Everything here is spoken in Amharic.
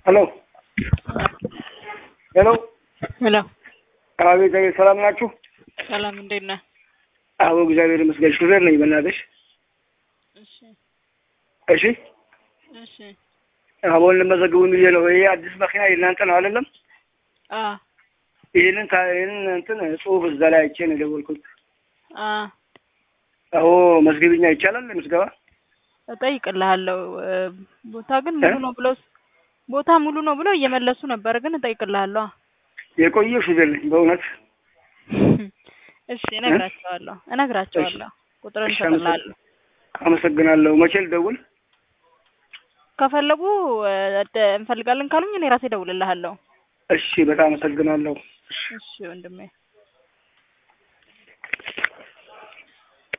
ሄሎ ሄሎ ሄሎ አቤት አቤት፣ ሰላም ናችሁ? ሰላም እንዴት ነህ? አዎ እግዚአብሔር ይመስገን። ሹፌር ነኝ። በእናትሽ እሺ እሺ፣ እሺ አሁን ልመዘግቡን ብዬ ነው። ይሄ አዲስ መኪና የእናንተ ነው አይደለም? አ ይህንን ታ- ይህንን እንትን ጽሁፍ እዛ ላይ አይቼ ነው የደወልኩት። አ አዎ መዝግብኛ ይቻላል ምዝገባ? እጠይቅልሃለሁ። እ፣ ቦታ ግን ሙሉ ነው ብለው ቦታ ሙሉ ነው ብለው እየመለሱ ነበር፣ ግን እጠይቅልሃለሁ። የቆየ ሹፌር ነኝ በእውነት። እሺ እነግራቸዋለሁ እነግራቸዋለሁ። ቁጥርን እሺ፣ እሰጥልሃለሁ። አመሰግናለሁ። መቼ ልደውል? ከፈለጉ እ፣ እንፈልጋለን ካሉኝ እኔ ራሴ እደውልልሃለሁ። እሺ፣ በጣም አመሰግናለሁ። እሺ ወንድሜ